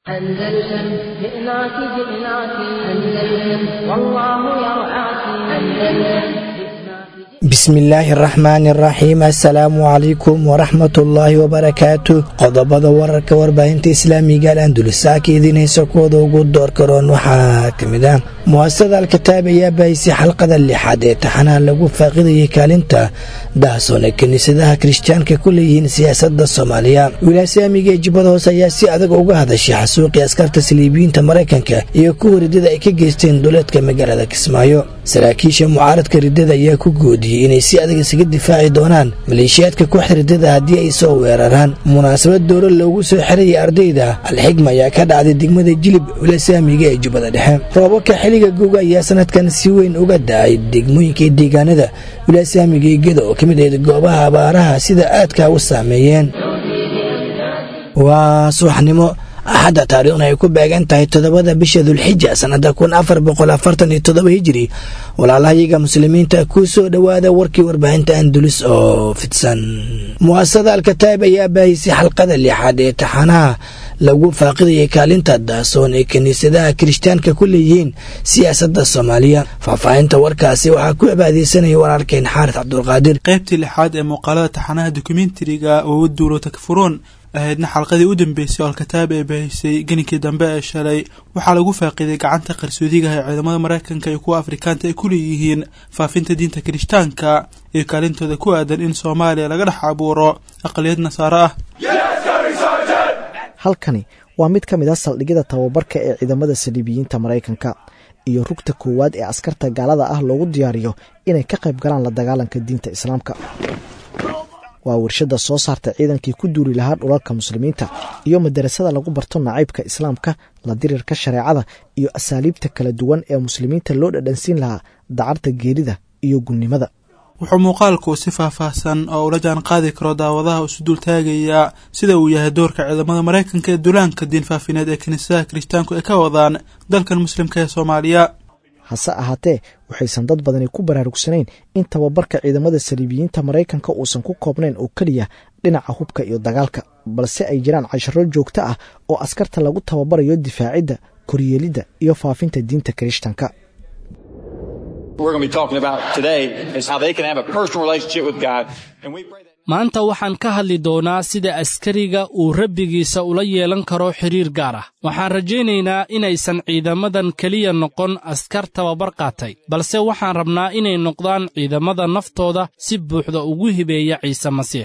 أندلسن جئناك جئناك أندلسن والله يرعاك أندلسن bismillaahi araxmaani araxiim assalaamu calaykum waraxmatullaahi wabarakaatu qodobada wararka warbaahinta islaamiga al andulisaaka idiin haysa kuwada ugu door karoon waxaa ka mid ah mu'asasada alkitaab ayaa bahisay xalqada lixaad ee taxanaha lagu faaqidayay kaalinta daasoon ee kiniisadaha kirishtaanka ku leeyihiin siyaasadda soomaaliya wilaasyaamiga ee jubbada hoose ayaa si adag uga hadashay xasuuqii askarta saliibiyiinta maraykanka iyo kuwa riddada ay ka geysteen duleedka magaalada kismaayo saraakiisha mucaaradka riddada ayaa ku goodiyey inay si adag isaga difaaci doonaan maleeshiyaadka kooxda riddada haddii ay soo weeraraan munaasabad dowlo loogu soo xirayay ardayda alxigma ayaa ka dhacday degmada jilib wilasaamiga ee jubbada dhexe roobabka xilliga guga ayaa sanadkan si weyn uga da-ay degmooyinka deegaanada wilasaamiga ee geda oo ka mid ahayd goobaha abaaraha sida aadka u saameeyeen waa subaxnimo axadda taariikhna ay ku beegan tahay toddobada bisha dulxija sannada kun afar boqol afartan iyo toddoba hijiri walaalahayaga muslimiinta ku soo dhowaada warkii warbaahinta andulis oo fidsan mu'asasada alkataab ayaa baahisay xalqada lixaad ee taxanaha lagu faaqidayay kaalinta daasoon ee kiniisadaha kirishtaanka ku leeyihiin siyaasadda soomaaliya faahfaahinta warkaasi waxaa ku cibaadeysanaya walaalkeen xaaris cabdulqaadir qaybtii lixaad ee muuqaalada taxanaha dokumentariga oo duulo takfuruun ahaydna xalqadii u dambeysay oo alkataab ee baahisay geninkii dambe ee shalay waxaa lagu faaqiiday gacanta qarsoodigaha ee ciidamada maraykanka iyo kuwa afrikaanta ay ku leeyihiin faafinta diinta kirishtaanka iyo kaalintooda ku aadan in soomaaliya laga dhex abuuro aqaliyad nasaaro ah halkani waa mid ka mid a saldhigyada tababarka ee ciidamada saliibiyiinta maraykanka iyo rugta koowaad ee askarta gaalada ah loogu diyaariyo inay ka qayb galaan la dagaalanka diinta islaamka waa warshada soo saarta ciidankii ku duuli lahaa dhulalka muslimiinta iyo madarasada lagu barto nacaybka islaamka la dirirka shareecada iyo asaaliibta kala duwan ee muslimiinta loo dhadhansiin lahaa dacarta geerida iyo gunnimada wuxuu muuqaalku si faahfaahsan oo ula jaan qaadi karo daawadaha isu dul taagayaa sida uu yahay doorka ciidamada maraykanka ee duulaanka diin faafineed ee kiniisadaha kirishtaanku ay ka wadaan dalkan muslimka ee soomaaliya hase ahaatee waxaysan dad badani ku baraarugsanayn in tababarka ciidamada saliibiyiinta maraykanka uusan ku koobnayn oo keliya dhinaca hubka iyo dagaalka balse ay jiraan casharo joogto ah oo askarta lagu tababarayo difaacidda koryeelidda iyo faafinta diinta kirishtanka maanta waxaan ka hadli doonaa sida askariga uu rabbigiisa ula yeelan karo xidhiir gaar ah waxaan rajaynaynaa inaysan ciidamadan keliya noqon askar tababar qaatay balse waxaan rabnaa inay noqdaan ciidamada naftooda si buuxda ugu hibeeya ciise masiix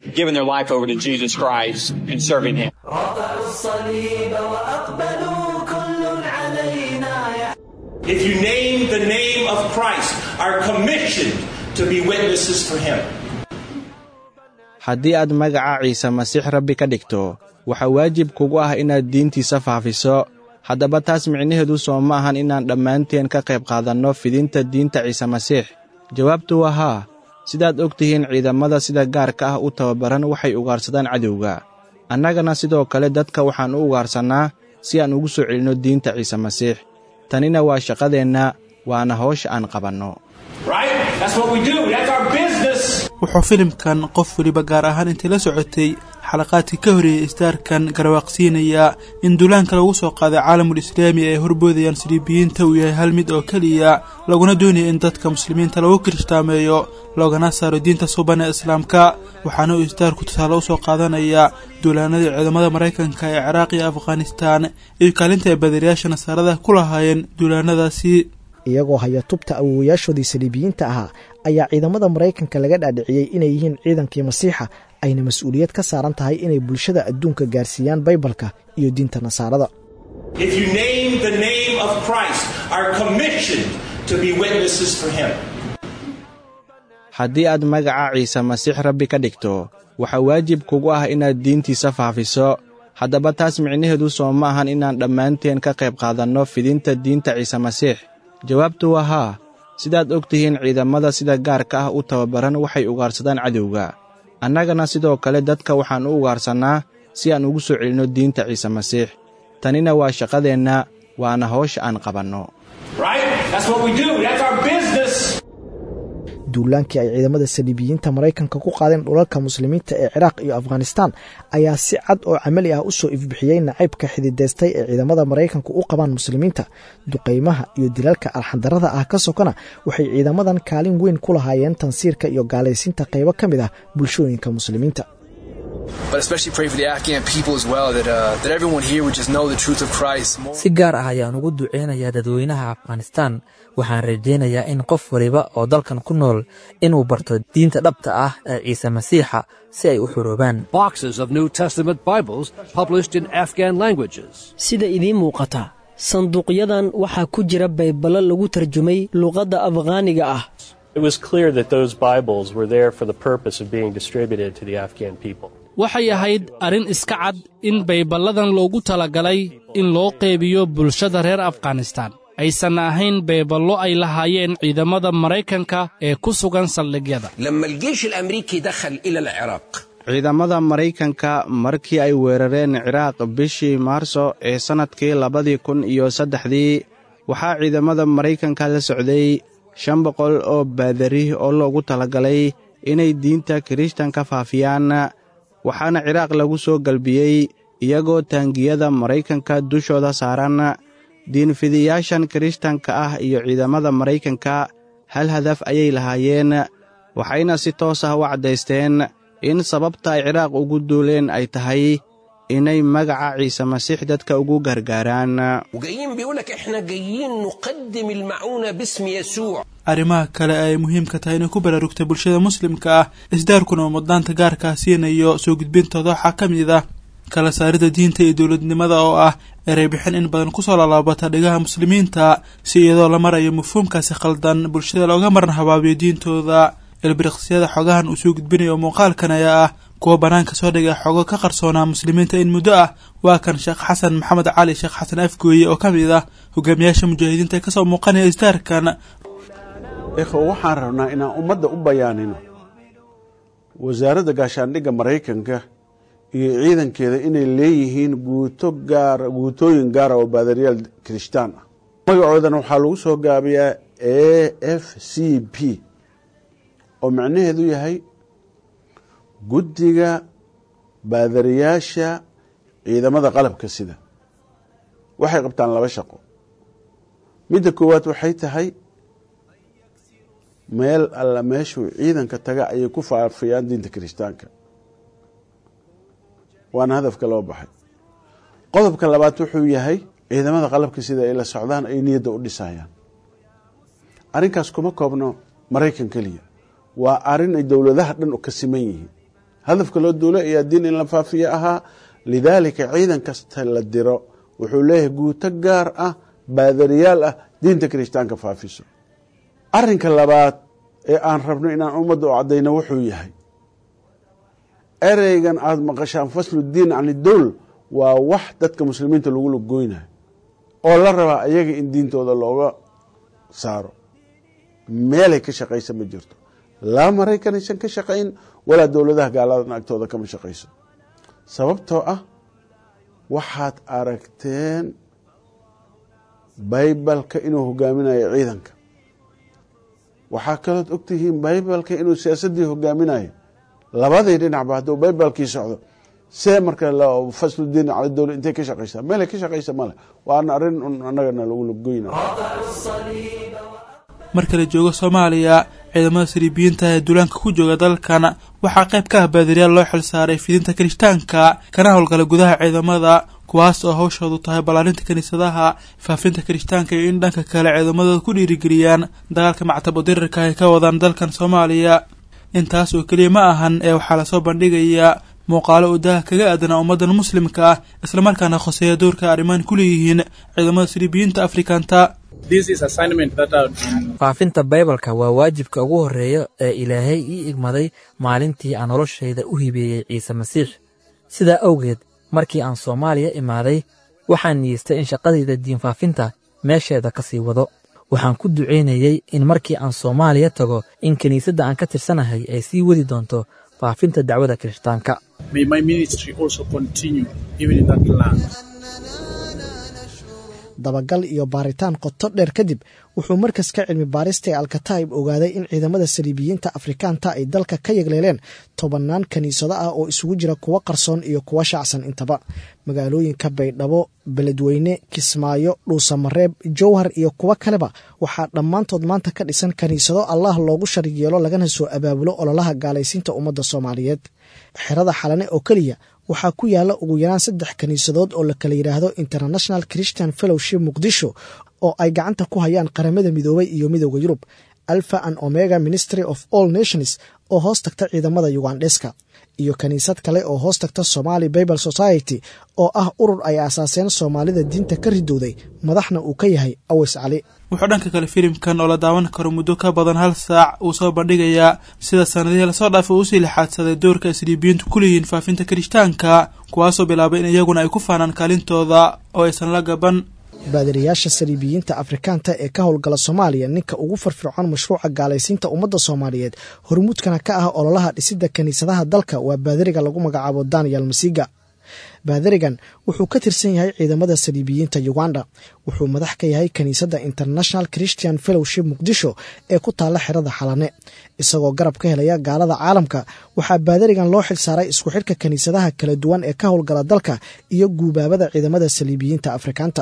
haddii aad magaca ciise masiix rabbi ka dhigto waxaa waajib kugu ah inaad diintiisa faafiso haddaba taas micnaheedu soo ma ahan inaan dhammaanteen ka qayb qaadanno fidinta diinta ciise masiix jawaabtu waa haa sidaad og tihiin ciidamada sida gaarka ah u tababaran waxay ugaarsadaan cadowga annagana sidoo kale dadka waxaan u ugaarsannaa si aan ugu soo celinno diinta ciise masiix tanina waa shaqadeenna waana hawsha aan qabanno wuxuu filimkan qof weliba gaar ahaan intay la socotay xalaqaadkii ka horeeyey isdaarkan garwaaqsiinayaa in duulaanka lagu soo qaaday caalamul islaami ay horboodayaan saliibiyiinta uu yahay hal mid oo keliya laguna doonaya in dadka muslimiinta lagu kiristaameeyo loogana saaro diinta suban ee islaamka waxaana uu isdaarku tusaale u soo qaadanayaa duulaanadii ciidamada maraykanka ee ciraaq iyo afghanistaan iyo kaalinta ay badariyaasha nasaarada ku lahaayeen duulaanadaasi iyagoo haya tubta awowayaashoodii saliibiyiinta ahaa ayaa ciidamada maraykanka laga dhaadhiciyey inay yihiin ciidankii masiixa ayna mas-uuliyad ka saaran tahay inay bulshada adduunka gaarsiiyaan baybalka iyo diinta nasaarada haddii aad magaca ciise masiix rabbi ka dhigto waxaa waajib kugu ah inaad diintiisa faafiso haddaba taas micnaheedu soo ma ahan inaan dhammaanteen ka qayb qaadanno fidinta diinta ciise masiix jawaabtu waa haa sidaad og tihiin ciidamada sida gaarka ah u tababaran waxay ugaarsadaan cadowga annagana sidoo kale dadka waxaan u ugaarsannaa si aan ugu soo celinno diinta ciise masiix tanina waa shaqadeenna waana hawsha aan qabanno duulaankii ay ciidamada saliibiyiinta maraykanka ku qaadeen dhulalka muslimiinta ee ciraaq iyo afghanistaan ayaa si cad oo camali ah usoo ifbixiyey nacaybka xididaystay ee ciidamada maraykanku u qabaan muslimiinta duqaymaha iyo dilalka alxandarada ah ka sokona waxay ciidamadan kaalin weyn ku lahaayeen tansiirka iyo gaalaysiinta qaybo ka mid ah bulshooyinka muslimiinta si gaar ah ayaan ugu duceynayaa dadweynaha afghanistaan waxaan rajaynayaa in qof waliba oo dalkan ku nool inuu barto diinta dhabta ah ee ciise masiixa si ay u xuroobaan sida idiin muuqata sanduuqyadan waxaa ku jira bayballo lagu tarjumay luqadda afghaaniga ah waxay ahayd arrin iska cad in bayballadan loogu talagalay in loo qeybiyo bulshada reer afghanistaan aysan ahayn bayballo ay lahaayeen ciidamada maraykanka ee ku sugan saldhigyada ciidamada maraykanka markii ay weerareen ciraaq bishii maarso ee sannadkii labadii kun iyo saddexdii waxaa ciidamada maraykanka la socday shan boqol oo baadari oo loogu talagalay inay diinta kirishtanka faafiyaan waxaana ciraaq lagu soo galbiyey iyagoo taangiyada maraykanka dushooda saaran diinfidiyaashan kirishtanka ah iyo ciidamada maraykanka hal hadaf ayay lahaayeen waxayna si toos ah u caddaysteen in sababta ay ciraaq ugu duuleen ay tahay inay magaca ciise masiix dadka ugu gargaaraan arrimaha kale ay muhiimka tahay inay ku baraarugta bulshada muslimka ah isdaarkuna uu mudnaanta gaarkaa siinayo soo gudbintooda waxaa ka mid ah kala saarida diinta iyo dowladnimada oo ah erey bixin in badan kusoo lalaabata dhigaha muslimiinta si iyadoo la marayo mafhuumkaasi khaldan bulshada looga maran habaabiyo diintooda ilbiriqsiyada xogahan uu soo gudbinayo muuqaalkan ayaa ah kuwa bannaanka soo dhigay xogo ka qarsoonaa muslimiinta in muddo ah waa kan sheekh xasan maxamed cali sheekh xasan afgooye oo ka mid ah hogaamiyaasha mujaahidiinta ee kasoo muuqanaya isdaarkan ikhwa waxaan rabnaa inaan ummadda u bayaanino wasaaradda gaashaandhigga maraykanka iyo ciidankeeda inay leeyihiin guuto gaara guutooyin gaara oo baadariyaal kirishtaan ah magacoodana waxaa lagu soo gaabiyaa a f c p oo macnaheedu yahay guddiga baadariyaasha ciidamada qalabka sida waxay qabtaan laba shaqo midda koowaad waxay tahay meel alla meeshuu ciidanka taga ayay ku faafiyaan diinta kirishtaanka waana hadafka loo baxay qodobka labaad wuxuu yahay ciidamada qalabka sida ay la socdaan ay niyadda u dhisayaan arrinkaas kuma koobno maraykan keliya waa arrin ay dowladaha dhan ka siman yihiin hadafka loo duula ayaa diin in la faafiyo ahaa lidaalika ciidan kasta la diro wuxuu leeyahay guuto gaar ah baadariyaal ah diinta kirishtaanka faafiso arrinka labaad ee aan rabno inaan ummadda u caddayno wuxuu yahay ereygan aada maqashaan faslu diin can idowl waa wax dadka muslimiinta lagu lagoynayo oo la rabaa iyaga in diintooda looga saaro meelay ka shaqaysa ma jirto laa maraykanaysan ka shaqayn walaa dowladaha gaaladan agtooda kama shaqayso sababtoo ah waxaad aragteen baybalka inuu hogaaminayo ciidanka waxaa kalood ogtihiin baybalka inuu siyaasaddii hogaaminayo labadii dhinacba hadduu baybalkii socdo see marka fasludiin cala dowla intay ka shaqaysaa meelay ka shaqaysa male waana arrin un annagana lagu lagoyna marka la joogo soomaaliya ciidamada sariibiyiinta ee duulaanka ku jooga dalkan waxaa qayb ka ah baadariyaal loo xil saaray fidinta kirishtaanka kana howlgala gudaha ciidamada kuwaas oo hawshoodu tahay ballaarinta kiniisadaha faafinta kirishtaanka iyo in dhanka kale ciidamadooda ku dhiirigeliyaan dagaalka mactabo dirirka ay ka wadaan dalkan soomaaliya intaas oo keliya ma ahan ee waxaa lasoo bandhigayaa muuqaalo uu daha kaga aadanaa ummaddan muslimka ah islamarkaana khoseeya doorka arrimaan ku leeyihiin ciidamada sariibiyiinta afrikanta faafinta baybalka waa waajibka ugu horreeya ee ilaahay ii igmaday maalintii aan noloshayda u hibeeyey ciise masiix sidaa awgeed markii aan soomaaliya imaaday waxaan niyeystay in shaqadayda diinfaafinta meesheeda ka sii wado waxaan ku ducaynayey in markii aan soomaaliya tago in kiniisadda aan ka tirsanahay ay sii wadi doonto faafinta dacwada kirishtaanka dabagal iyo baaritaan qoto dheer kadib wuxuu markaska cilmi baarista ee alkataib ogaaday in ciidamada saliibiyiinta afrikaanta ay dalka ka yegleeleen tobannaan kiniisado ah oo isugu jira kuwo qarsoon iyo kuwo shacsan intaba magaalooyinka baydhabo beledweyne kismaayo dhuusamareeb jowhar iyo kuwo kaleba waxaa dhammaantood maanta ka dhisan kiniisado allah loogu sharig yeelo lagana soo abaabulo ololaha gaalaysiinta ummadda soomaaliyeed xerada xalane oo keliya waxaa ku yaala ugu yaraan saddex kiniisadood oo la kala yidhaahdo international christian fellowship muqdisho oo ay gacanta ku hayaan qaramada midoobay iyo midooda yurub alpha and omega ministry of all nations oo hoos tagta ciidamada yugandheska iyo kiniisad kale oo hoos tagta somali bible society oo ah urur ay aasaaseen soomaalida diinta ka ridowday madaxna uu ka yahay awes cali wuxuu dhanka kale filimkan oo la daawan karo muddo ka badan hal saac uu soo bandhigayaa sida sanadihii lasoo dhaafay uu usii lixaadsaday doorka isliibiyiintu ku leeyihiin faafinta kirishtaanka kuwaasoo bilaabay in iyaguna ay ku faanaan kaalintooda oo aysan la gaban baadiriyaasha saliibiyiinta afrikaanta ee ka howlgala soomaaliya ninka ugu firfircoon mashruuca gaalaysiinta ummadda soomaaliyeed hormuudkana ka ah ololaha dhisidda kiniisadaha dalka waa baadiriga lagu magacaabo daniel masiga baadirigan wuxuu ka tirsan yahay ciidamada saliibiyiinta uganda wuxuu madax ka yahay kiniisadda international christian fellowship muqdisho ee ku taalla xerada xalane isagoo garab ka helaya gaalada caalamka waxaa baadirigan loo xil saaray isku xidhka kiniisadaha kala duwan ee ka howlgala dalka iyo guubaabada ciidamada saliibiyiinta afrikaanta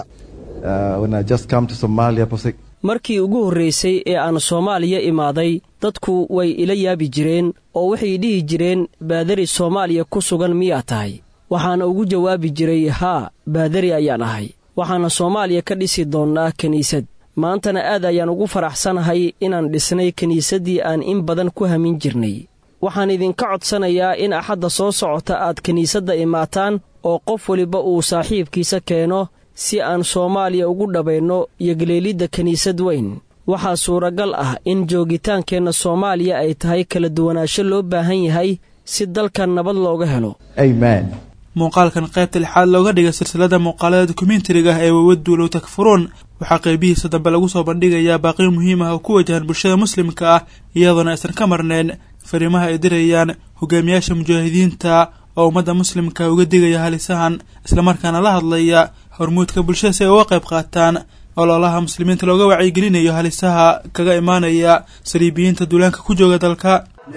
markii ugu horraysay ee aan soomaaliya imaaday dadku way ila yaabi jireen oo waxay dhihi jireen baadari soomaaliya ku sugan miyaa tahay waxaana ugu jawaabi jiray haa baadari ayaan ahay waxaana soomaaliya ka dhisi doonnaa kiniisad maantana aad ayaan ugu faraxsanahay inaan dhisnay kiniisaddii aan in badan ku hamin jirnay waxaan idinka codsanayaa in axadda soo socota aad kiniisadda imaataan oo qof weliba uu saaxiibkiisa keeno si aan soomaaliya ugu dhabayno yogleelidda kiniisad weyn waxaa suuragal ah in joogitaankeenna soomaaliya ay tahay kala duwanaansho loo baahan yahay si dalkan nabad looga helo muuqaalkan qaybta lixaad looga dhigay silsilada muuqaalada dokumentariga ah ee wawaduulow takfuruun waxaa qaybihiisa dambe lagu soo bandhigayaa baaqiyo muhiim ah oo ku wajahan bulshada muslimka ah iyadoona aysan ka marnayn fariimaha ay dirayaan hogaamiyaasha mujaahidiinta oo ummadda muslimka uga digaya halisahan islamarkaana la hadlaya hormuudka bulshada si ay uga qayb qaataan ololaha muslimiinta looga wacyigelinayo halisaha kaga imaanaya saliibiyiinta duulaanka ku jooga dalka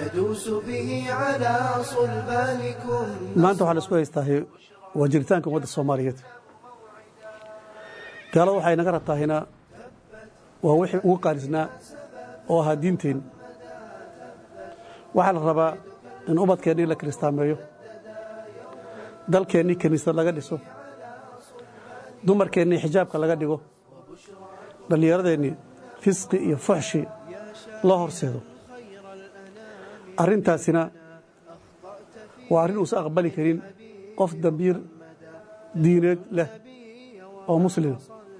maanta waxaan isku haystaahay waa jiritaanka ummadda soomaaliyeed gaalada waxay naga rabtaahina waa wixii ugu qaalisnaa oo ahaa diinteen waxaa la rabaa in ubadkeennii la kiristaameeyo dalkeennii kiniisad laga dhiso dumarkeennii xijaabka laga dhigo dhallinyaradeennii fisqi iyo fuxshi loo horseedo arrintaasina waa arrin uusan aqbali karin qof dambiir diineed leh oo muslima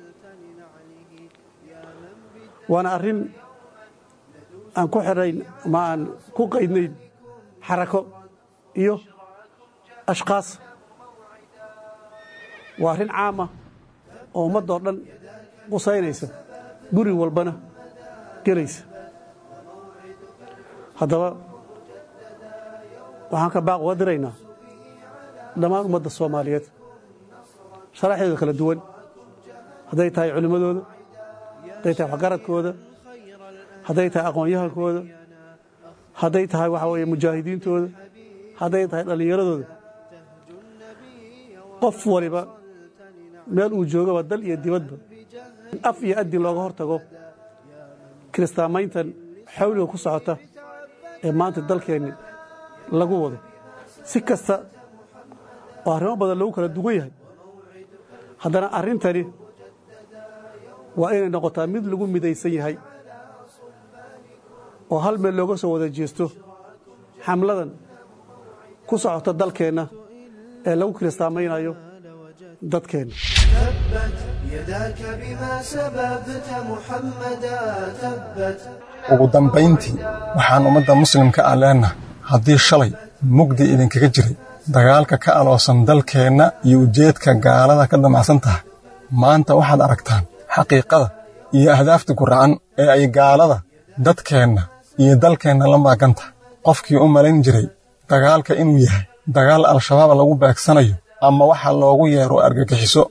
waana arrin aan ku xidhayn ama aan ku qaydnayn xarako iyo ashkaas waa arrin caama oo ummaddoo dhan qusaynaysa guri walbana gelaysa haddaba waxaan ka baaq uga diraynaa dhammaan ummadda soomaaliyeed sharaxdeeda kala duwan hadday tahay culimmadooda hadday tahay waxgaradkooda hadday tahay aqoon-yahankooda hadday tahay waxaa weeye mujaahidiintooda hadday tahay dhallinyaradooda qof waliba meel uu joogaba dal iyo dibadba in af iyo addin looga hor tago kiristaamayntan xawliga ku socota ee maanta dalkeenni lagu wado si kasta oo arrimo badan lagu kala duwan yahay haddana arrintani waa inay noqotaa mid lagu midaysan yahay oo hal meel looga soo wada jeesto xamladan ku socota dalkeenna ee lagu kiristaamaynayo dadkeenna ugu dambayntii waxaan ummadda muslimka ah leennahay haddii shalay mugdi idinkaga jiray dagaalka ka aloosan dalkeenna iyo ujeedka gaalada ka damacsan tahay maanta waxaad aragtaan xaqiiqada iyo ahdaafta guracan ee ay gaalada dadkeenna iyo dalkeenna la maagan tahay qofkii u malayn jiray dagaalka inuu yahay dagaal al-shabaab lagu beegsanayo ama waxa loogu yeero argagixiso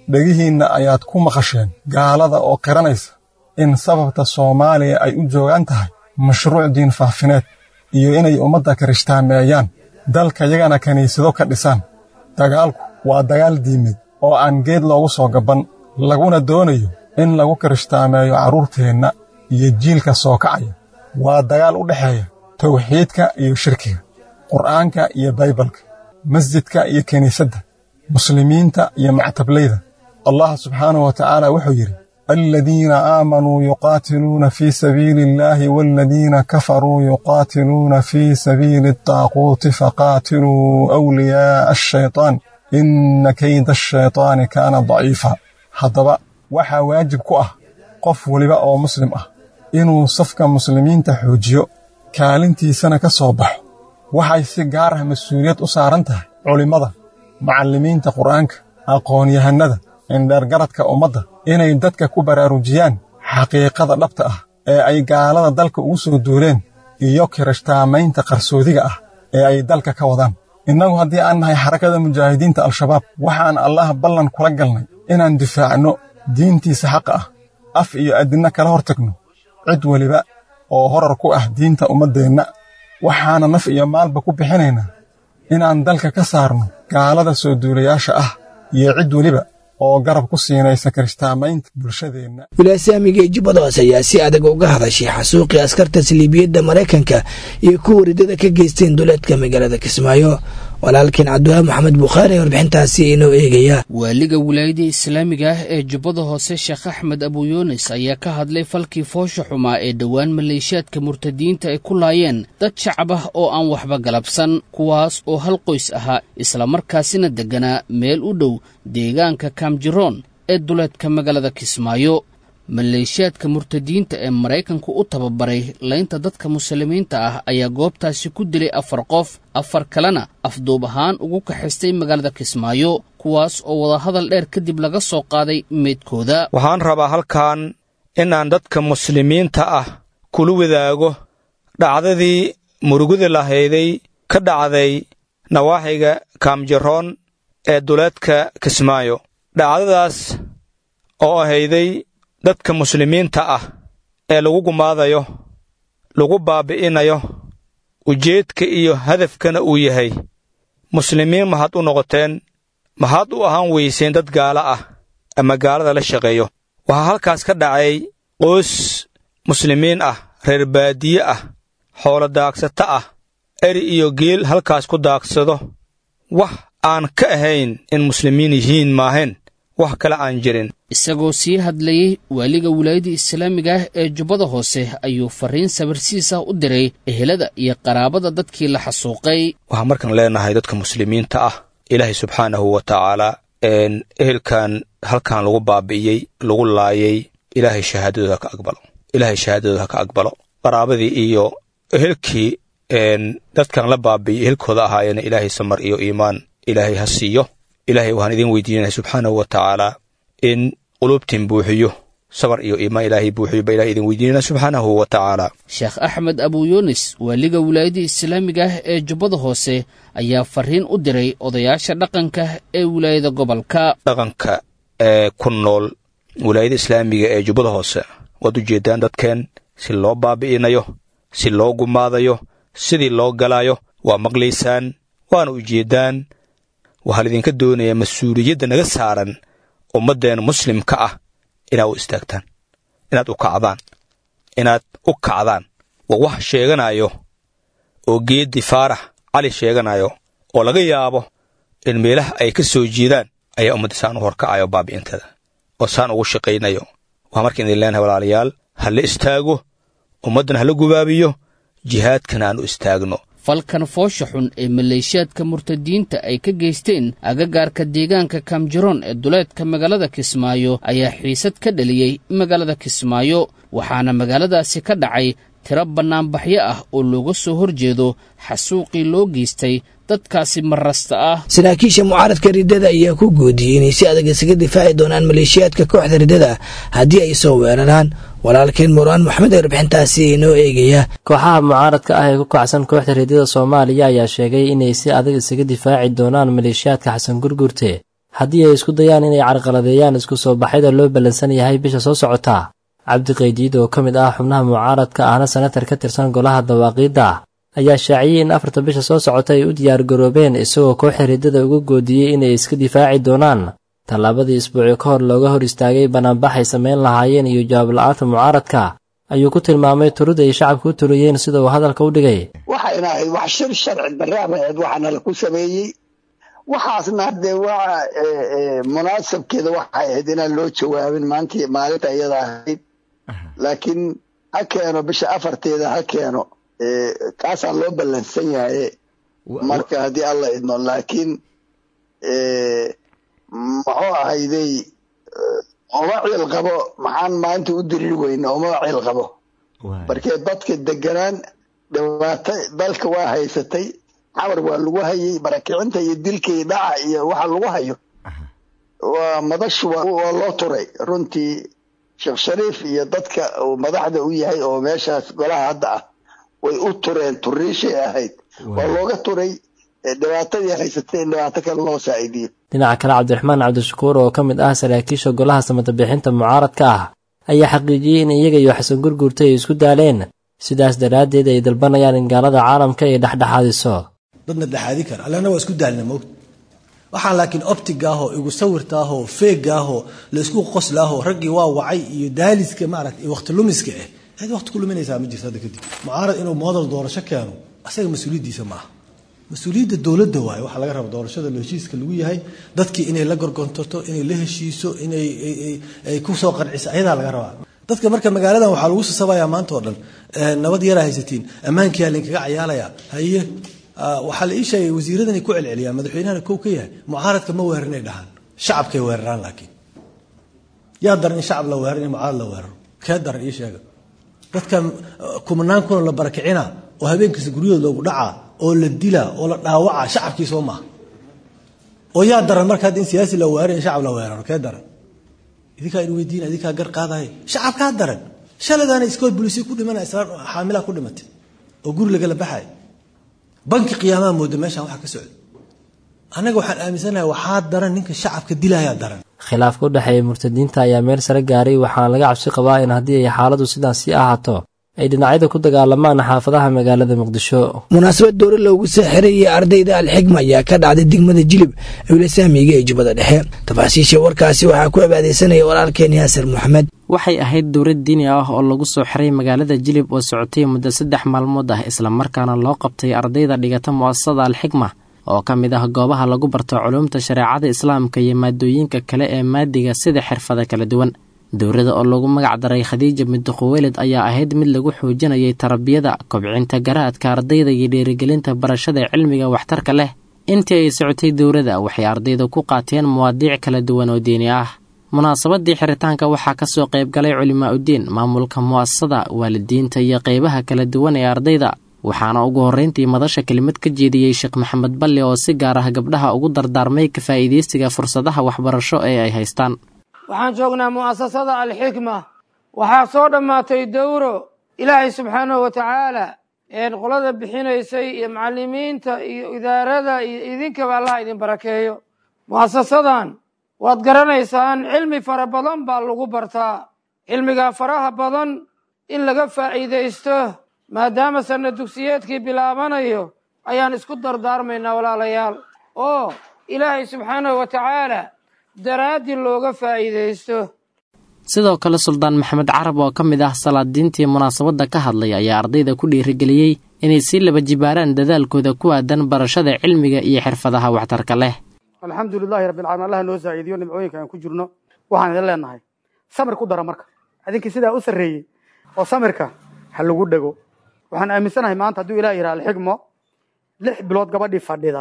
dhegihiinna ayaad ku maqasheen gaalada oo qiranaysa in sababta soomaaliya ay u joogaan tahay mashruuc diin faafineed iyo inay ummadda kirishhtaameeyaan dalka yagana kiniisado ka dhisaan dagaalku waa dagaal diimeed oo aan geed loogu soo gabban laguna doonayo in lagu kirishhtaameeyo carruurteenna iyo jiilka soo kacaya waa dagaal u dhexeeya tawxiidka iyo shirkiga qur'aanka iyo baybalka masjidka iyo kiniisadda muslimiinta iyo mactablayda allah subxaanahu wa tacaala wuxuu yidhi aladiina aamanuu yuqaatiluuna fii sabiili illaahi waaladiina kafaruu yuqaatiluuna fii sabiili adaaquuti faqaatiluu awliyaa'a ashaytaan inna kayda ashaytaani kaana daciifa haddaba waxaa waajib ku ah qof weliba oo muslim ah inuu safka muslimiinta xoojiyo kaalintiisana ka soo baxo waxay si gaar ah mas-uuliyad u saaran tahay culimmada macallimiinta qur'aanka aqoon-yahannada indheergaradka ummadda inay dadka ku baraarujiyaan xaqiiqada dhabta ah ee ay gaalada dalka ugu soo duuleen iyo kirishtaamaynta qarsoodiga ah ee ay dalka ka wadaan innagu haddii aan nahay xarakada mujaahidiinta al-shabaab waxaan allah ballan kula galnay inaan difaacno diintiisa xaqa ah af iyo addinna kala hor tagno cid weliba oo horar ku ah diinta ummaddeenna waxaana naf iyo maalba ku bixinaynaa inaan dalka ka saarno gaalada soo duulayaasha ah iyo cid weliba oo garab ku siinaysa kirishtaamaynta bulshadeenna wilaasyaamiga ee jubbada hoose ayaa si adag uga hadashay xasuuqii askarta saliibiyadda maraykanka iyo kuwa ridada ka geysteen duleedka magaalada kismaayo walaalkiin cabdiwaaab maxamed bukhaari ee warbixintaasi inoo eegaya waaliga wilaayada islaamiga ah ee jubbada hoose sheekh axmed abuyuunis ayaa ka hadlay falkii foosha xumaa ee dhowaan maleeshiyaadka murtadiyiinta ay ku laayeen dad shacab ah oo aan waxba galabsan kuwaas oo hal qoys ahaa islamarkaasina degganaa meel u dhow deegaanka kaamjiroon ee duleedka magaalada kismaayo maleeshiyaadka murtadiyiinta ee maraykanku u tababaray laynta dadka muslimiinta ah ayaa goobtaasi ku dilay afar qof afar kalena afduub ahaan ugu kaxaystay magaalada kismaayo kuwaas oo wadahadal dheer kadib laga soo qaaday meydkooda waxaan rabaa halkan inaan dadka muslimiinta ah kula wadaago dhacdadii murugada lahayday ka dhacday nawaaxiga kaamjaroon ee duleedka kismaayo dhacdadaas oo ahayday dadka muslimiinta ah ee lagu gumaadayo lagu baabi'inayo ujeedka iyo hadafkana uu yahay muslimiin maxaad u noqoteen maxaad u ahaan weyseen dad gaala ah ama gaalada la shaqeeyo waxaa halkaas ka dhacay qoys muslimiin ah reer baadiye ah xoolo daagsato ah eri iyo geel halkaas ku daagsado wax aan ka ahayn in muslimiin yihiin maahayn wax kale aan jirin isagoo sii hadlayey waaliga wilaayadda islaamiga ah ee jubbada hoose ayuu farriin sabirsiis ah u diray ehelada iyo qaraabada dadkii la xasuuqay waxaan markaan leenahay dadka muslimiinta ah ilaahay subxaanahu wa tacaalaa ehelkan halkan lagu baabi'iyey lagu laayay ilaahay shahaadadooda ha ka aqbalo ilaahay shahaadadooda ha ka aqbalo qaraabadii iyo ehelkii dadkan la baabi'iyey ehelkooda ahaayeen ilaahay samar iyo iimaan ilaahay ha siiyo ilaahay waxaan idiin weydiinaya subxaanahu wa tacaalaa in quluubtiin buuxiyo sabar iyo iimaan ilaahay buuxiyo ba ilahay idin weydiinana subxaanahu wa tacaalaa sheekh axmed abuyuunis waaliga wilaayadda islaamiga ah ee jubbada hoose ayaa farriin u diray odayaasha dhaqanka ee wilaayada gobolka dhaqanka ee ku nool wilaayada islaamiga ee jubbada hoose waad u jeeddaan dadkeen si loo baabi'inayo si loo gumaadayo sidii loo galaayo waa maqlaysaan waana ujeeddaan waxaa laydinka doonayaa mas-uuliyadda naga saaran ummaddeen muslimka ah inaad u istaagtaan inaad u kacdaan inaad u kacdaan waa wax sheeganayo oo geeddi faarax cali sheeganayo oo laga yaabo in meelaha ay ka soo jeedaan ayaa ummadda saan u horkacayo baabi'inteeda oo saan ugu shaqaynayo waxaa marka idin leenahay walaalayaal ha la istaago ummaddana hala gubaabiyo jihaadkana aan u istaagno falkan foosha xun ee maleeshiyaadka murtadiyiinta ay ka geysteen agagaarka deegaanka kaamjiroon ee duleedka magaalada kismaayo ayaa xiisad ka dhaliyey magaalada kismaayo waxaana magaaladaasi ka dhacay tiro bannaanbaxyo ah oo looga soo horjeedo xasuuqii loo geystay dadkaasi marasta ah saraakiisha mucaaradka riddada ayaa ku goodiyey inay si adag isaga difaaci doonaan maleeshiyaadka kooxda riddada haddii ay soo weeraraan walaalkeen muraan maxamed ee warbixintaasi inoo eegaya kooxaha mucaaradka ah ee ku kacsan kooxda riddada soomaaliya ayaa sheegay inay si adag isaga difaaci doonaan maleeshiyaadka xasan gurgurte haddii ay isku dayaan inay carqaladeeyaan isku soo baxyada loo ballansan yahay bisha soo socota cabdi qaydiid oo ka mid ah xubnaha mucaaradka ahna senatar ka tirsan golaha dawaaqiidda ayaa shaaciyey in afarta bisha soo socota ay u diyaargaroobeen isagoo kooxa riddada uga goodiyey inay iska difaaci doonaan tallaabadii isbuuci ka hor looga hor istaagay banaanbax ay samayn lahaayeen iyo jawaab la-aanta mucaaradka ayuu ku tilmaamay turida ay shacabka u turiyeen sida uu hadalka u dhigay waxayna ahayd wax shir sharci darraab ahayd waxaana laku sameeyey waxaasna haddee waa munaasabkeeda waxay ahayd inaan loo jawaabin maanta maalinta iyada ahayd laakiin ha keeno bisha afarteeda ha keeno kaasaa loo ballansan yahay marka haddii alla idmo laakiin muxuu ahayday uma ciil qabo maxaan maanta u diriri weyne uma ciil qabo markee dadka deganaan dhibaato dalka waa haysatay xawar waa lagu hayay barakicinta iyo dilka iyo dhaca iyo waxa lagu hayo waa madashu waa loo turay runtii sheekh shariif iyo dadka uu madaxda u yahay oo meeshaas golaha hadda ah way u tureen turiishay ahayd waa looga turay dhibaatadii haysatay in dhibaato kale loo saa'idiyo dhinaca kale cabdiraxmaan cabdishakuur oo ka mid ah saraakiisha golaha samatabixinta mucaaradka ah ayaa xaqiijiyey in iyaga iyo xasan gurguurta ay isku daaleen sidaas daraaddeed ay dalbanayaan in gaalada caalamka ay dhexdhexaadiso dadna dhexaadi kara allana waa isku daalna moogta waxaan laakiin optiga ahoo igu sawirta ahoo feega ahoo la isku qosla ahoo raggii waa wacay iyo daaliska maaragta iyo waqti lumiska ah cid waqti ku luminaysaa ma jirto hadda kadib mucaarad inuu moodal doorasho keeno asaga mas-uuliyaddiisa ma aha mas-uuliyadda dowladda waaye waxaa laga raba doorashada heshiiska lagu yahay dadkii inay la gorgontorto inay la heshiiso inay ay ku soo qanciso ayadaa laga rabaa dadka marka magaaladan waxaa lagu sasabayaa maanta oo dhan nabad yaraa haysatiin ammaankiyaa lainkaga cayaalayaa haye waxaa la ii sheegay wasiiradanay ku celceliyaan madaxweynahana kow ka yahay mucaaradka ma weerarinay dhahaan shacabkay weeraraan laakiin yaa daran in shacab la weeraro in mucaarad la weeraro kee daran ii sheega dadkan kumanaan kuna la barakicina oo habeenkiisa guryahood loogu dhacaa oo la dilaa oo la dhaawacaa shacabkii soo maaha oo yaa daran marka hadda in siyaasi la weeraro in shacab la weeraro kee daran idinkaa in weydiina idinkaa gar qaadaya shacabkaa daran shaladaana iskool bulisiya ku dhimana islaan xaamilaa ku dhimatay oo guri lagala baxay banki qiyaamaha mooda meeshaan waxa ka socda annaga waxaan aaminsanahay waxaa daran ninka shacabka dilayaa daran khilaafka u dhexeeya murtadiinta ayaa meel sare gaaray waxaana laga cabsi qabaa in haddii ay xaaladu sidaas sii ahaato ay dhinacyada ku dagaalamaan xaafadaha magaalada muqdisho munaasabad dowra loogu soo xirayay ardayda alxigma ayaa ka dhacday degmada jilib ewla saamiga ee jubbada dhexe tafaasiisha warkaasi waxaa ku abaadeysanaya walaalkeen yaasir moxamed waxay ahayd dowlad diini ah oo lagu soo xiray magaalada jilib oo socotay muddo saddex maalmood ah islamarkaana loo qabtay ardayda dhigata mu'asasada alxigma oo ka mid ah goobaha lagu barto culuumta shareecada islaamka iyo maadooyinka kale ee maadiga sida xirfada kala duwan dowladda oo lagu magac daray khadiija middo khuweyled ayaa ahayd mid lagu xoojinayay tarbiyada kobcinta garaadka ardayda iyo dhiirigelinta barashada cilmiga waxtarka leh intii ay socotay dowladda waxay ardayda ku qaateen muwaadiic kala duwan oo diini ah munaasabadii xiritaanka waxaa ka soo qayb galay culimaa uddiin maamulka mu'asasada waalidiinta iyo qaybaha kala duwan ee ardayda waxaana ugu horrayntii madasha kelimad ka jeediyey sheekh maxamed balle oo si gaar ah gabdhaha ugu dardaarmay ka faa'iidaysiga fursadaha waxbarasho ee ay haystaan waxaan joognaa mu'asasada alxikma waxaa soo dhammaatay dowro ilaahay subxaanahu wa tacaala een qolada bixinaysay iyo macallimiinta iyo idaarada iyo idinkaba allaha idin barakeeyo mu'asasadan waad garanaysaan cilmi fara badan baa lagu bartaa cilmigaa faraha badan in laga faa'iidaysto maadaama sanna dugsiyeedkii bilaabanayo ayaan isku dardaarmaynaa walaalayaal oo ilaahay subxaanahu wa tacaala daraaddii looga faa'iidaysto sidoo kale suldaan maxamed carab oo ka mid ah salaadiintii munaasabadda ka hadlay ayaa ardayda ku dhiirigeliyey inay sii laba jibaaraan dadaalkooda ku aadan barashada cilmiga iyo xirfadaha waxtarka leh alxamdu lilaahi rabbilcaalamiin allaha noo saaciidiyo nimcooyinka aan ku jirno waxaan idin leenahay samir ku dara marka idinkii sidaa u sarreeyey oo samirka ha lagu dhego waxaan aaminsanahay maanta hadduu ilah yidhaha alxigmo lix bilood gabadhii fadhida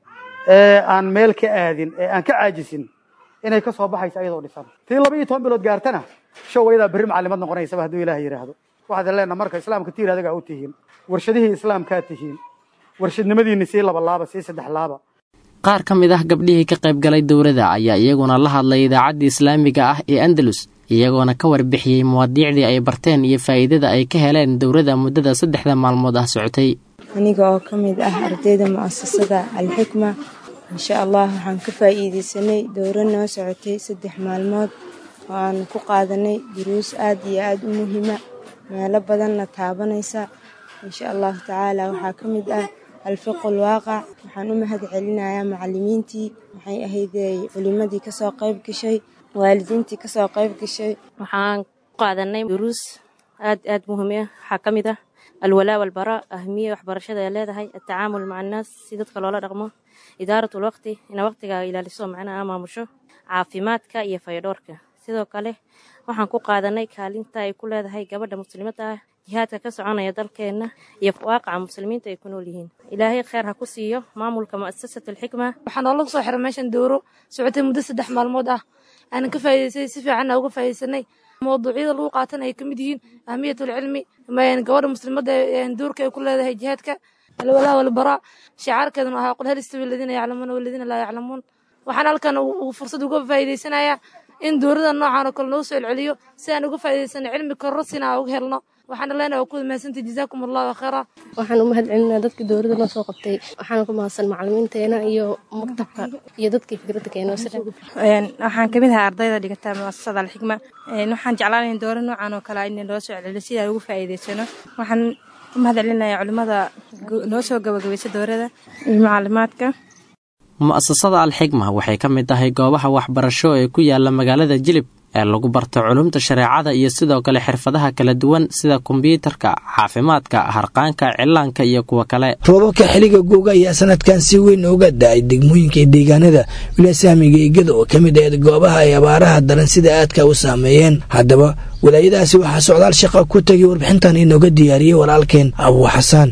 ee aan meel ka aadin ee aan ka caajisin inay ka soo baxayso ayadoo dhisan tii laba iyo toban bilood gaartana show ayadaa berri macallimad noqonaysaba hadduu ilaah yidhaahdo waxaad leenaha marka islaamka tiir adagaa u tihiin warshadihii islaamkaa tihiin warshadnimadiinni sii laba laaba sii saddex laaba qaar ka mid ah gabdhihii ka qayb galay dowladda ayaa iyaguna la hadlay idaacadda islaamiga ah ee andalus iyagoona ka warbixiyey muwaadiicdii ay barteen iyo faa'iidada ay ka heleen dowladda muddada saddexda maalmood ah socotay aniga oo ka mid ah ardayda mu'asasada alxikma insha allah waxaan ka faa'iidaysanay dowro noo socotay saddex maalmood oo aan ku qaadanay duruus aad iyo aad u muhiima meelo badanna taabanaysa insha allahu tacaala waxaa ka mid ah alfiqul waaqac waxaan u mahad celinayaa macalimiintii maxay ahaydey culimadii kasoo qayb gashay waalidiintii kasoo qayb gashay waxaan ku qaadanay duruus aad aad muhiim ah waxaa ka mid ah alwalaa walbaraa ahmiya waxbarashada ay leedahay atacaamul maca annaas si dadka loola dhaqmo idaarat lwaqti ina waqtiga ilaaliso macnaha maamusho caafimaadka iyo fayadhoorka sidoo kale waxaan ku qaadanay kaalinta ay ku leedahay gabadha muslimadda ah jihaadka ka soconaya dalkeenna iyo waaqaca muslimiinta ay ku nool yihiin ilaahay kheer ha ku siiyo maamulka mu'asasat alxikma waxaa noola soo xiray meeshan dowro socotay muddo saddex maalmood ah aanan ka faa'iidaysay si fiicanna uga faa'iidaysanay mawduucyada lagu qaatan ay ka mid yihiin ahmiyatul cilmi gabadha muslimadda duurka ay ku leedahay jihaadka alwalaa walbaraa shicaarkeeduna ahaa qul hal istawi aladiina yaclamuuna waladiina laa yaclamuun waxaan halkan fursad uga faa'iidaysanayaa in dowrada noocan oo kale noo soo celceliyo si aan uga faa'iidaysano cilmi kororosina aan uga helno waxaana leenahay waa ku mahadsantahay jazaakum allahu khayra waxaan u mahad celinaa dadkii dowladda noo soo qabtay waxaana ku mahadsan macalimiinteena iyo maktabka iyo dadkii fikradda keenoo waxaan kamid ahaa ardayda dhigata muasasada alxikma waxaan jeclaanayn dowlad noocan oo kale in loo soo celceliyo si aan ugu faa'iidaysano waxaan u mahad celinayaa culimmada noo soo gabagabaysa dowladda iyo macalimaadka mu'asasada alxikma waxay ka mid tahay goobaha waxbarasho ee ku yaala magaalada jilib ee lagu barto culumta shareecada iyo sidoo kale xirfadaha kala duwan sida kombyuutarka caafimaadka harqaanka cilaanka iyo kuwa kale roobabka xiliga googa ayaa sanadkan si weyn uga da-ay degmooyinka iyo deegaanada wilasaamiga igada oo ka mid ahayd goobaha ay abaaraha daran sida aadka u saameeyeen haddaba walaayadahaasi waxaa socdaal shaqa ku tegay warbixintan inooga diyaariyey walaalkeen abuu xasaan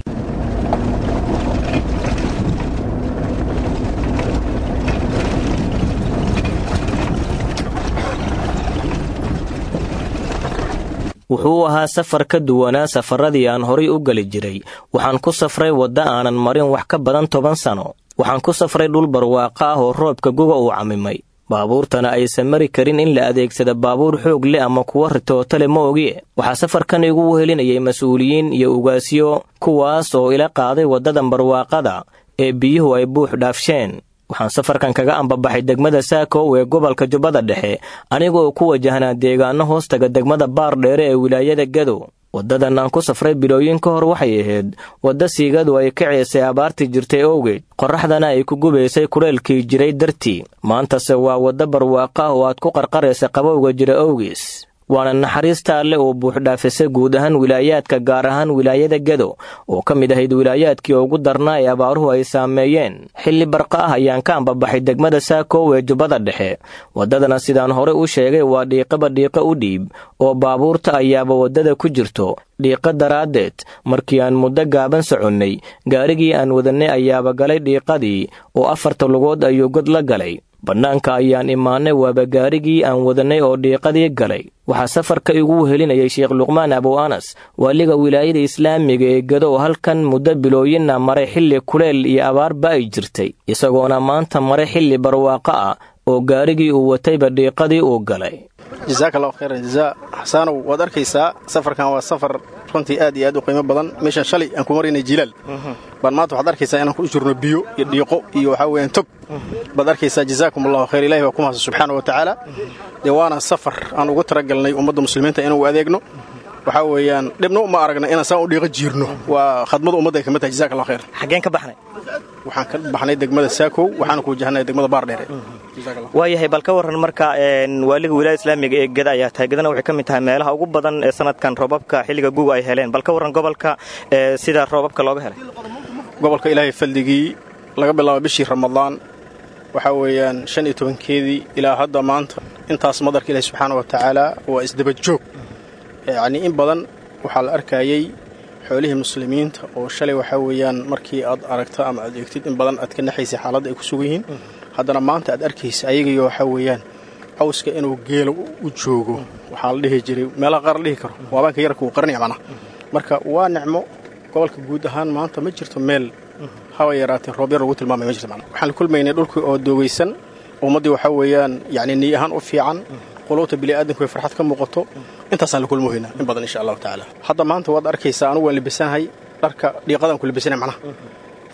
wuxuu ahaa safar ka duwanaa safaradii aan horay u geli jiray waxaan ku safray wadda aanan marin wax ka badan toban sano waxaan ku safray dhul barwaaqo ah oo roobka guga uu camimay baabuurtana aysan mari karin in la adeegsada baabuur xoog leh ama kuwa ritootale ma ogie waxaa safarkan igu wehelinayay mas-uuliyiin iyo ugaasyo kuwaas oo ila qaaday waddadan barwaaqada ee biyuhu ay buux dhaafsheen waxaan safarkan kaga ambabaxay degmada saakow ee gobolka jubbada dhexe anigaoo ku wajahnaa deegaano hoostaga degmada baar dheere ee wilaayada gadow waddadan aan ku safray bilooyin ka hor waxay ahayd wadda siigadu ay ka ceesay abaartii jirtay owgeed qorraxdana ay ku gubaysay kuleelkii jiray dartii maantase waa wadda barwaaqo ah oo aad ku qarqaraysa qabowga jira owgiis waana naxariista alle oo buuxdhaafisay guud ahaan wilaayaadka gaar ahaan wilaayada gado oo ka mid ahayd wilaayaadkii ugu darnaa ee abaaruhu ay saameeyeen xilli barqa ah ayaan ka ambabaxay degmada saakow ee jubbada dhexe waddadana sidaan hore u sheegay waa dhiiqaba dhiiqo u dhiib oo baabuurta ayaaba waddada ku jirto dhiiqo daraaddeed markii aan muddo gaaban soconnay gaarigii aan wadannay ayaaba galay dhiiqadii oo afarta lugood ayuu god la galay bannaanka ayaan imaannay waaba gaarigii aan wadannay oo dhiiqadii galay waxaa safarka igu wehelinayay sheekh luqmaan abow anas waaliga wilaayada islaamiga ee gado oo halkan muddo bilooyinna maray xilli kuleel iyo abaarba ay jirtay isagoona maanta maray xilli barwaaqo ah oo gaarigii uu watayba dhiiqadii uu galay jasaaka allahu khayran jazaa xasaanow waad arkaysaa safarkan waa safar runtii aad iyo aad u qiimo badan meeshan shalay aan ku maraynay jilaal baan maanta waxaad arkaysaa inaan ku jirno biyo iyo dhiiqo iyo waxaa weeyaan tog baad arkaysaa jazaakum allahu khayr ilahi baa ku mahadsan subxaana wa tacaala dee waana safar aan ugu talagalnay ummadda muslimiinta inuu adeegno waxaa weeyaan dhibna uma aragna inaan saan u dhiiqo jiirno waa khadmada ummadda ay ka mid tahay jazaka allah khayr xaggeen ka baxnay waxaan ka baxnay degmada saakow waxaana ku wajahnay degmada baardheere waayahay bal ka warran marka waaliga wilaayada islaamiga ee geda ayaa tahay gedana waxay ka mid tahay meelaha ugu badan ee sanadkan roobabka xilliga guga ay heleen bal ka warran gobolka sida roobabka looga helay gobolka ilaahay faldigii laga bilaabo bishii ramadaan waxaa weeyaan shan iyo tobankeedii ilaa hadda maanta intaas madarka ilaahi subxaana wa tacaala waa isdaba joog yacnii in badan waxaa la arkayey xoolihii muslimiinta oo shalay waxaa weeyaan markii aad aragto ama aad eegtid in badan aad ka naxaysay xaaladda ay ku sugan yihiin haddana maanta aad arkaysa ayagayo waxaa weeyaan cawska inuu geela u joogo waxaa la dhihi jiray meelaha qaar la dhihi karo waabaanka yarka uu qarnaya macnaha marka waa nicmo gobolka guud ahaan maanta ma jirto meel haba yaraatee roob yar lagu tilmaamay ma jirto macnaha waxaan la kulmaynay dhulkii oo doogaysan ummaddii waxaa weeyaan yacni niy ahaan u fiican quluubta bini'aadanku ay farxad ka muuqato intaasaan la kulmohaynaa in badan insha allahu tacaala hadda maanta waad arkaysaa anugu waan libisanahay dharka dhiiqadaan ku libisanahay macnaha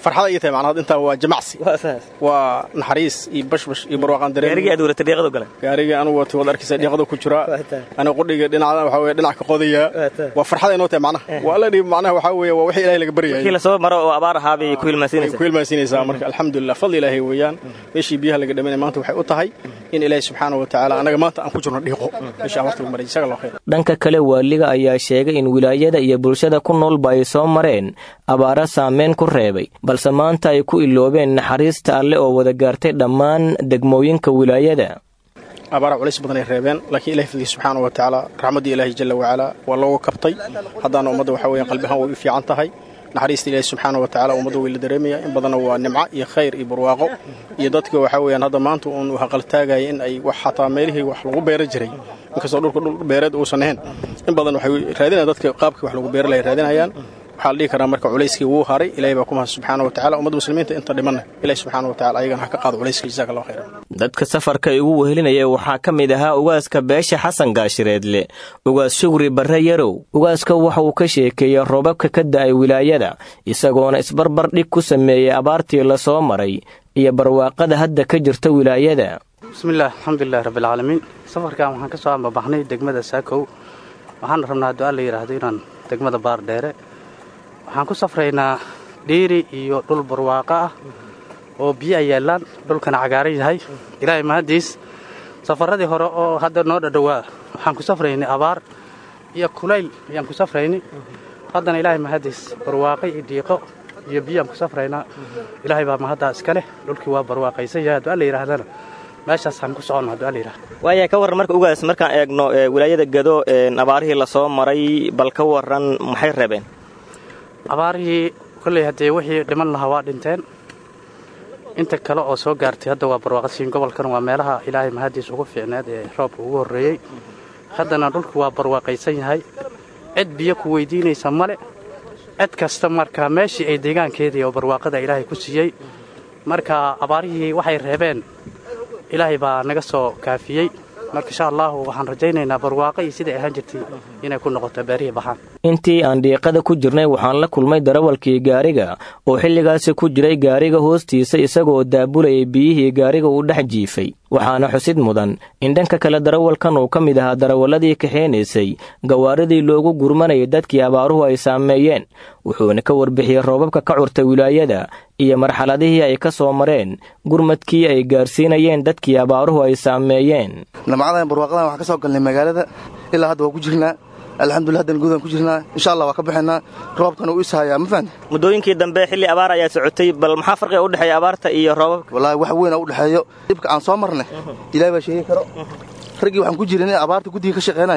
farxada ii tahay macnaha intaa waa jamacsi waa naxariis iyo bashbash iyo barwaaqaan dareen gaarigii aad waratay dhiiqadu gale gaarigii anigu watay wad arkaysa dhiiqada ku jira aniga qudhiga dhinaca waxa weeye dhinac ka qodaya waa farxada inoo tahay macnaha waa la dhiib macnaha waxa weeye waa wixii ilaahay laga baryayay wixii la soo maro oo abaar ahaa bay ku hilmaansiinaysaa ku hilmaansiinaysaa marka alxamdulillah fadli ilaahay weeyaan meeshii biyaha laga dhamanay maanta waxay u tahay in ilaahay subxaanahu wa tacaala anaga maanta aan ku jirno dhiiqo meesha abaarta lagu maray isaga loo khayr dhanka kale waaliga ayaa sheegay in wilaayada iyo bulshada ku noolba ay soo mareen abaara saameyn ku reebay balse maanta ay ku iloobeen naxariista alle oo wada gaartay dhammaan degmooyinka wilaayada abaara culays badan ay reebeen laakiin ilahi fadliya subxaana wa tacaala raxmaddii ilaahi jalla wacalaa waa looga kabtay haddaana ummadda waxa weeyaan qalbi ahaan way u fiican tahay naxariista ilaahi subxaana wa tacala ummadda way la dareemaya in badanna waa nimco iyo khayr iyo barwaaqo iyo dadka waxa weeyaan hadda maanta uun haqaltaagaya in ay wax xataa meelihii wax lagu beera jiray inkastoo dhulka dhul beereed uusan ahayn in badan waxay raadinayaan dadka qaabkii wax lagu beera lay raadinayaan waxaa la dhihi karaa marka culayskii wuu haray ilahay baa ku mahad subxaana wa tacala ummadda muslimiinta inta dhimanna ilahi subxaana wa tacala ayagana ha ka qaado culayska jazaaka allah khayran dadka safarka igu wehelinaya waxaa ka mid ahaa ugaaska beesha xasan gaashireedle ugaas shugri barre yarow ugaaska waxa uu ka sheekeeyey roobabka ka da'ay wilaayada isagoona isbarbar dhig ku sameeyey abaartii la soo maray iyo barwaaqada hadda ka jirta wilaayada bismillaah alxamdulilahi rabbilcaalamiin safarkan waxaan ka soo ambabaxnay degmada saakow waxaana rabnaa hadduu alla yidhaahdo inaan degmada baardheere waxaan ku safraynaa dhiiri iyo dhul barwaaqo ah oo biyo ay yaallaan dhulkana cagaaran yahay ilaahay mahaddiis safarradii hore oo hadda noo dhadhowaa waxaan ku safraynay abaar iyo kulayl ayaan ku safraynay haddana ilaahay mahaddiis barwaaqo iyo dhiiqo iyo biyaan ku safraynaa ilaahay baa mahaddaa iska leh dhulkii waa barwaaqaysan yahay hadduu alla yidhaahdana meeshaasaan ku soconno hadduu alla yidhahdo waaya ka warran marka ugaas markaan eegno wilaayada gado abaarihii la soo maray bal ka warran maxay reebeen abaarihii kolley haddee wixii dhiman lahaa waa dhinteen inta kale oo soo gaartay hadda waa barwaaqasiin gobolkan waa meelaha ilaahay mahaddiis ugu fiicneed ee roobka ugu horreeyey haddana dhulku waa barwaaqaysan yahay cid biyo ku weydiinaysa male cid kasta marka meeshii ay deegaankeedii oo barwaaqada ilaahay ku siiyey marka abaarihii waxay reebeen ilaahay baa naga soo kaafiyey marka insha allahu waxaan rajaynaynaa barwaaqo iyo siday ahaan jirtay inay ku noqoto beerihii baxaan intii aan dhiiqada ku jirnay waxaan la kulmay darawalkii gaariga oo xilligaasi ku jiray gaariga hoostiisa isagoo daabulayay biyihii gaariga uu dhex jiifay waxaana xusid mudan in dhanka kale darawalkan uu ka mid ahaa darawalladii kaxeynaysay gawaaridii loogu gurmanayay dadkii abaaruhu ay saameeyeen wuxuuna ka warbixiyey roobabka ka curtay wilaayada iyo marxaladihii ay ka soo mareen gurmadkii ay gaarsiinayeen dadkii abaaruhu ay saameeyeen lamacadahan barwaaqadan waxaan ka soo galnay magaalada ilaa hadda waa ku jirnaa alxamdulillah haddan guudaan ku jirnaa insha allah waa ka baxaynaa roobkan uu ishayaa ma fahamte muddooyinkii dambe xilli abaar ayaa socotay bal maxaa farqiga u dhexeeya abaarta iyo roobabka wallaahi wax weyn u dhexeeyo dhibka aan soo marnay ilaahay baa sheegi karo raggii waxaan ku jirin abaarta guddiga ka shaqaynaya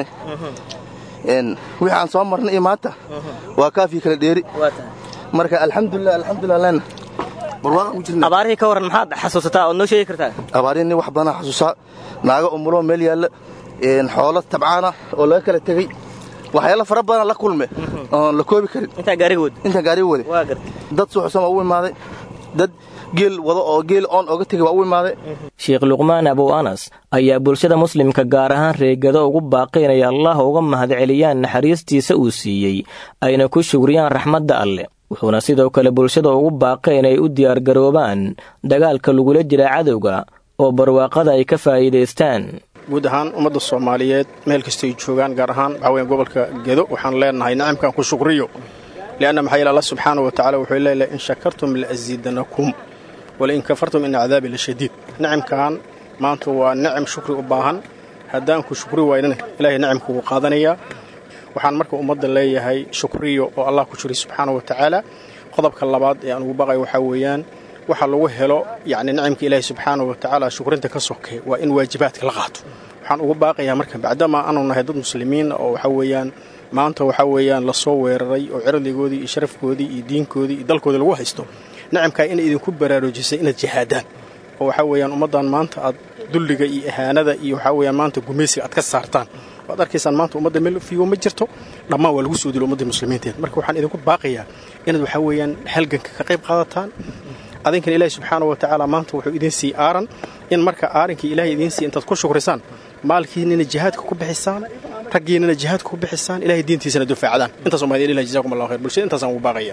wixii aan soo marnay iyo maanta waa kaafii kala dheeri marka alxamdulilah alxamdulilah lena abaarihii ka warran maxaad xasuusataa ood noo sheegi kartaa abaarihii nin wax badanaa xasuusaa naaga umuloo meel yaalla xoolo tabcaana oo laga kala tegey waxyaala fara badan la kulme oon la koobi karin intaan gaariga wada intaan gaariga wade dad suuxsan waa u imaaday dad geel wado oo geel oon oga tegay waa u imaaday sheekh luqmaan abow anas ayaa bulshada muslimka gaar ahaan reegado ugu baaqay inay allah uga mahadceliyaan naxariistiisa uu siiyey ayna ku shugriyaan raxmadda alleh wuxuuna sidoo kale bulshada ugu baaqay inay u diyaargaroobaan dagaalka lagula jira cadowga oo barwaaqada ay ka faa'iidaystaan guud ahaan ummadda soomaaliyeed meel kastay joogaan gaar ahaan waxaa weyan gobolka gedo waxaan leenahay nicamkan ku shukriyo lianna maxaa yeele allah subxaana wa tacala wuxuu leeyahay in shakartum la'asiidanakum walain kafartum ina cadaabi la shadiid nicamkan maanta waa nicam shukri u baahan haddaan ku shukri waynana ilaahay nicamku wuu qaadanayaa waxaan marka ummadda leeyahay shukriyo oo allah ku jiray subxaana wa tacaala qodobka labaad ee aan ugu baqay waxaa weeyaan waxa lagu helo yacni nicamka ilaahay subxaana wa tacaala shukrinta ka soke waa in waajibaadka la qaato waxaan ugu baaqayaa marka bacdama aanu nahay dad muslimiin oo waxa weeyaan maanta waxaa weeyaan lasoo weeraray oo cirdigoodii iyo sharafkoodii iyo diinkoodii iyo dalkoodii lagu haysto nicamkaa inay idinku baraarujisay inaad jihaadaan oo waxaa weeyaan ummaddan maanta aad dulliga iyo ahaanada iyo waxaa weeyaan maanta gumaysiga aad ka saartaan waad arkaysaan maanta ummadda meel fiigo ma jirto dhammaan waa lagu soo dilo ummadda muslimiinteed marka waxaan idinku baaqayaa inaad waxaa weeyaan halganka ka qayb qaadataan adinkan ilaahi subxaana wa tacaala maanta wuxuu idiin sii aaran in marka aarankii ilaahay idiin sii intaad ku shukrisaan maalkiinina jihaadka ku bixisaan raggiinina jihaadka ku bixisaan ilahay diintiisana dufaacdaan intaas umahad ilah jazakum allah khayr bulshada intaasaan ugu baaqayaa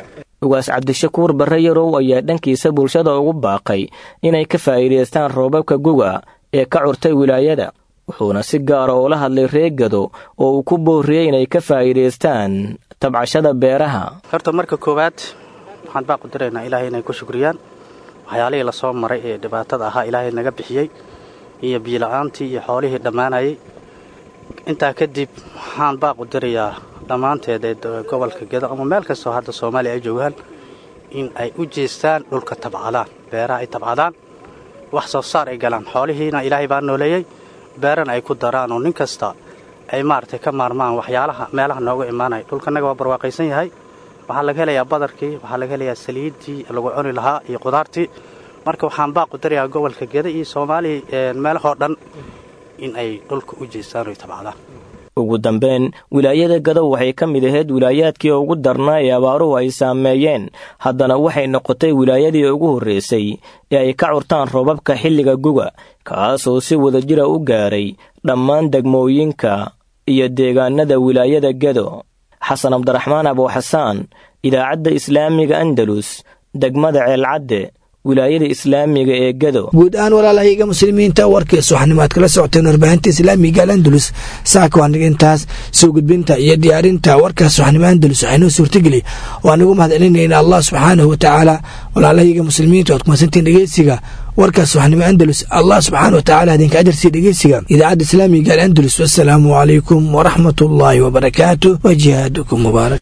ugaas cabdishakuur barre yarow ayaa dhankiisa bulshada ugu baaqay inay ka faa'iidaystaan roobabka guga ee ka curtay wilaayada wuxuuna si gaara ula hadlay reegado oo uu ku boorriyey inay ka faa'iidaystaan tabcashada beeraha horta marka koowaad waxaan baaqu diraynaa ilaahay inay ku shukriyaan waxyaalihii lasoo maray ee dhibaatada ahaa ilaahay naga bixiyey iyo biila'aantii iyo xoolihii dhammaanayay intaa kadib waxaan baaqu dirayaa dhammaanteed ee gobolka gedo ama meel kastoo hadda soomaaliya ay joogaan in ay u jeestaan dhulka tabcadaan beeraha ay tabcadaan wax soo saar ay galaan xoolihiina ilaahay baa nooleeyey beerana ay ku daraan oo nin kasta ay maaragtay ka maarmaan waxyaalaha meelaha nooga imaanaya dhulkanaga waa barwaaqaysan yahay waxaa laga helayaa badarkii waxaa laga helayaa saliiddii lagu cuni lahaa iyo qudaartii marka waxaan baaqu dirayaa gobolka geda iyo soomaaliya meelahoo dhan in ay dhulka u jeestaan oy tabcadaan ugu dambayn wilaayada gadow waxay ka mid ahayd wilaayaadkii ugu darnaa ee abaaruhu ay saameeyeen haddana waxay noqotay wilaayadii ugu horraysay ee ay ka curtaan roobabka xilliga guga kaasoo si wadajira u gaaray dhammaan degmooyinka iyo deegaanada wilaayada gedo xasan cabdiraxmaan abuuxasaan idaacadda islaamiga andalus degmada ceelcadde wilaayada islaamiga ee gedo guud ahaan walaalahayga muslimiinta warkiis waxaanimo aad kala socoteen warbaahinta islaamiga al andalus saaka waa niga intaas soo gudbinta iyo diyaarinta warkaas waxnimo andalus waxaynoo suurtageli oo aan ugu mahad celinayna allah subxaanahu wa tacaala walaalahayga muslimiinta oad kumasantiin dhegeysiga warkaas waxnimo andalus allah subxaana wa tacala idinka ajarsii dhegeysiga idaacadda islaamiga al andalus wasalaamu calaykum waraxmat ullaahi wabarakaatu wa jihaadukum mubaarak